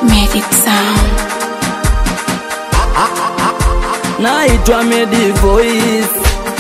Medic Sound. naitwa Medi Voice.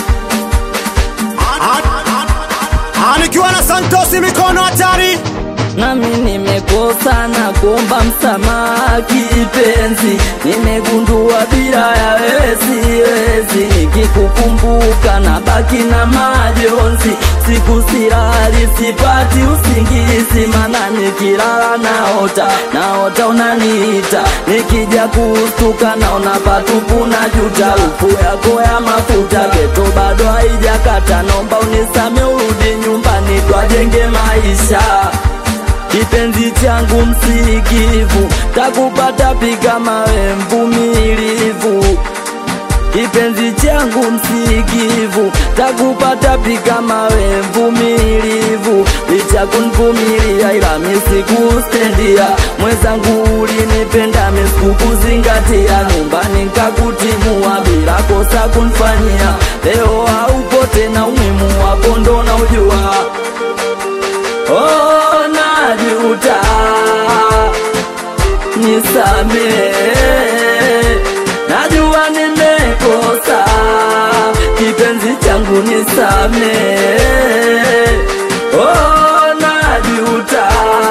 Nikiwa na Santosi mikono hatari, Nami nimekosa na kuomba msamaha kipenzi, nimegundua bila ya wewe siwezi, nikikukumbuka na baki na majonzi, siku silali sipati usingizi, mana nikilala naota, naota unaniita, nikija kustuka naona patupu na juta, ufu yako ya mafuta geto bado haijakata, naomba unisame urudi nyumbani twajenge maisha kipenzi changu msikivu, takupata piga mawe mvumilivu. Kipenzi changu msikivu, takupata piga mawe mvumilivu. Licha kunvumilia ila misikustendia, mwenzangu ulinipenda misikukuzingatia, nyumbani nkakutimua bila kosa kunfanyia. Leo haupo tena, umuhimu wako ndo naujua. Oh, najuta, nisamehe, najua nimekosa, kipenzi changu nisamehe. Oh, najuta,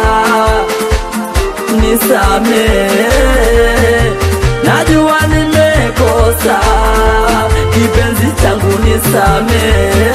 nisamehe, najua nimekosa, kipenzi changu nisamehe.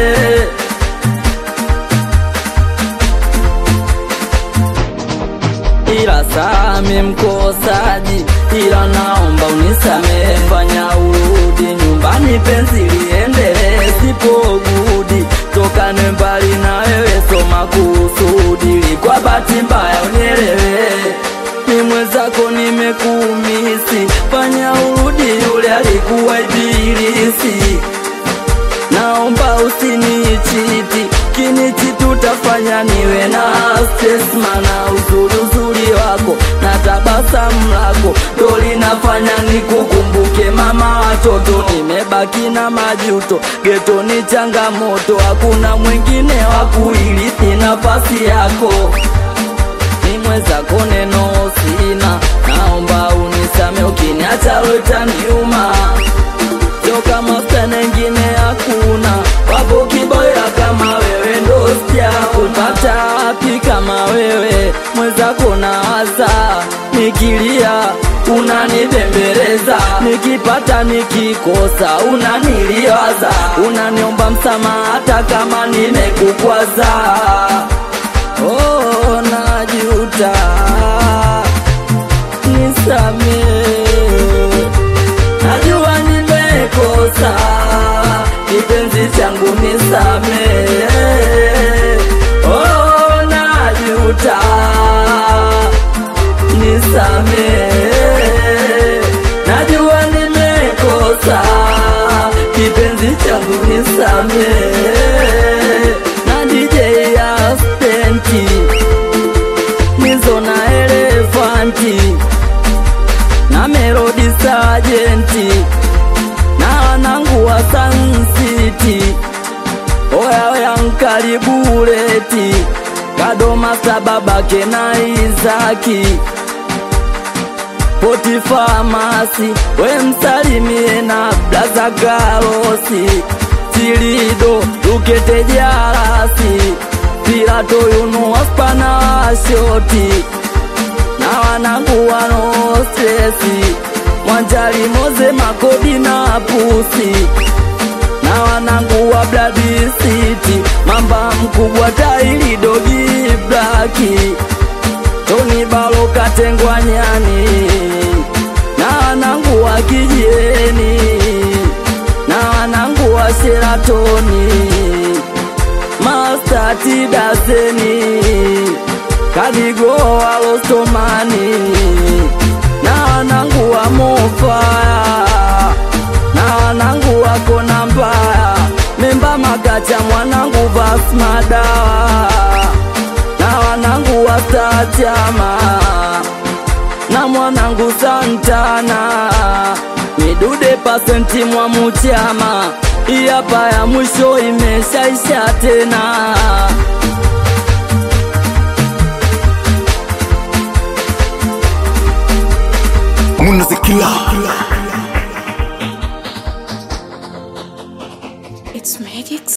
ila sami mkosaji, ila naomba unisamehe, fanya urudi nyumbani, penzi liendelee, sipo gudi, tokane mbali na wewe, soma kusudi, kwa bahati mbaya unielewe, ni mwenzako nimekumisi, fanya urudi, yule alikuwa ibilisi naomba usinichiti kinichi tutafanya niwe na stress mana uzuri uzuri wako na tabasamu lako ndo linafanya nikukumbuke mama watoto nimebaki na majuto geto ni changamoto hakuna mwingine wa kuirithi nafasi yako ni mwenzako neno sina naomba unisame ukiniacha lotaniuma sio kama stana ingine hakuna, wapo kiboya kama wewe, ndo sijakupata wapi kama wewe, mwenzako nawaza, nikilia unanibembeleza, nikipata nikikosa unaniliwaza, unaniomba msamaha hata kama nimekukwaza. Oh, najuta, nisamehe najua nimekosa, kipenzi changu nisamehe. Oh, najuta, nisamehe. Najua nimekosa, kipenzi changu nisamehe. Na DJ Aspenti, Mizo na Elefanti na Melody Sajenti na wanangu wa Sun City, oya oya nkaribuleti Kadoma sababake na Izaki Poti Famasi we msalimie na Blaza Galosi Tilido Lukete Jarasi Pilato Yunu Waspana Washoti na wanangu wano stresi Mwanjali Moze Makodi na Pusi na wanangu wa Blood City Mamba mkubwa Taili Dogi Blaki Tony Balo Katengwa Nyani na wanangu wa Kijieni na wanangu wa Sheratoni Master Tidazeni Kadigo Alostomani na wanangu wa Mofaya na wanangu wako na mbaya Memba Magacha mwanangu Vasmadawa na wanangu wa Stajama na mwanangu Santana Midude pasenti mwa Muchama hii hapa ya mwisho imeshaisha tena It's magic.